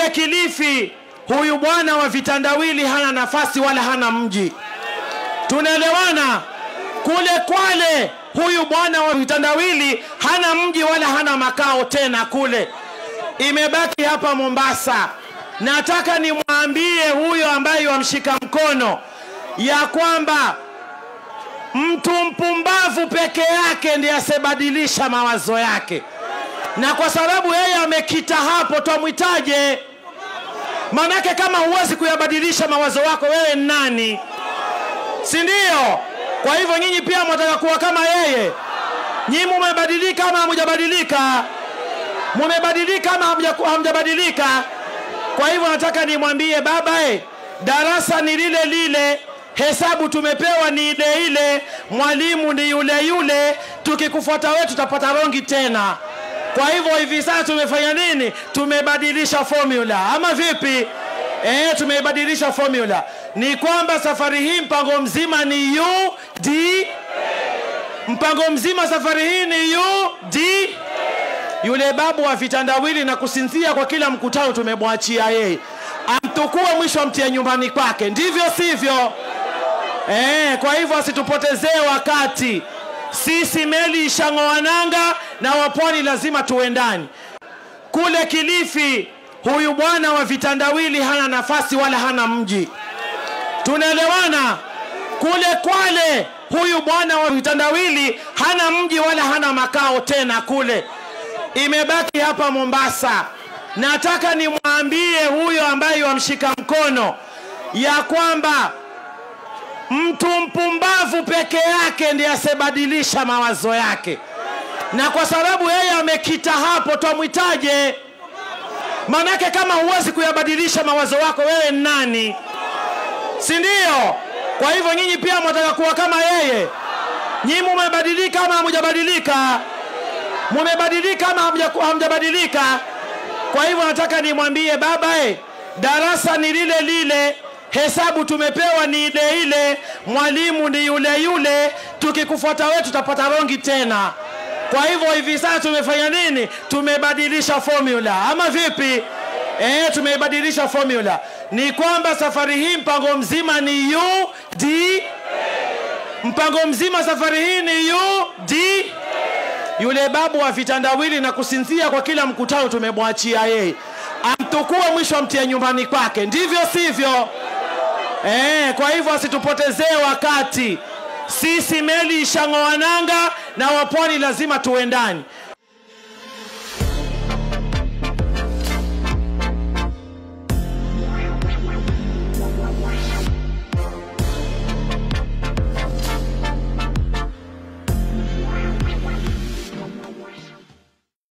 Kule Kilifi, huyu bwana wa vitandawili hana nafasi wala hana mji. Tunaelewana? Kule Kwale, huyu bwana wa vitandawili hana mji wala hana makao tena kule. Imebaki hapa Mombasa. Nataka nimwambie huyo ambaye wamshika mkono ya kwamba mtu mpumbavu peke yake ndiye asebadilisha mawazo yake, na kwa sababu yeye amekita hapo, twamwitaje? Manake kama huwezi kuyabadilisha mawazo wako, wewe ni nani? Si ndio? Kwa hivyo nyinyi pia mwataka kuwa kama yeye. Nyinyi mumebadilika ama hamjabadilika? Mumebadilika ama hamja- hamjabadilika? Kwa hivyo nataka nimwambie baba, eh, darasa ni lile lile, hesabu tumepewa ni ile ile, mwalimu ni yule yule, tukikufuata wewe tutapata rongi tena. Kwa hivyo hivi sasa tumefanya nini? Tumebadilisha formula ama vipi? Eh, tumeibadilisha formula. Ni kwamba safari hii mpango mzima ni UD, mpango mzima safari hii ni UD. Yule babu wa vitandawili na kusinzia kwa kila mkutano tumemwachia yeye, amtukue mwisho amtie nyumbani kwake, ndivyo sivyo? Eh, kwa hivyo asitupotezee wakati. Sisi meli ishang'oa nanga na wapwani lazima tuendani. Kule Kilifi, huyu bwana wa vitandawili hana nafasi wala hana mji. Tunaelewana? Kule Kwale, huyu bwana wa vitandawili hana mji wala hana makao tena kule. Imebaki hapa Mombasa. Nataka nimwambie huyo ambaye wamshika mkono ya kwamba mtu mpumbavu peke yake ndiye asebadilisha mawazo yake, na kwa sababu yeye amekita hapo, twamwitaje? Manake kama huwezi kuyabadilisha mawazo wako, wewe ni nani? Si ndio? Kwa hivyo nyinyi pia mwataka kuwa kama yeye. Nyinyi mumebadilika ama hamjabadilika? Mumebadilika ama hamja- hamjabadilika? Kwa hivyo nataka nimwambie baba, eh, darasa ni lile lile, hesabu tumepewa ni ile ile, mwalimu ni yule yule, tukikufuata wewe tutapata rongi tena. Kwa hivyo hivi sasa tumefanya nini? Tumebadilisha formula ama vipi? Eh, tumeibadilisha formula. Ni kwamba safari hii mpango mzima ni UD, mpango mzima safari hii ni UD. Yule babu wa vitandawili na kusinzia kwa kila mkutano tumemwachia yeye, amtukue mwisho amtie nyumbani kwake, ndivyo sivyo? Eh, kwa hivyo asitupotezee wakati. Sisi meli ishang'oa nanga na wapwani lazima tuendani.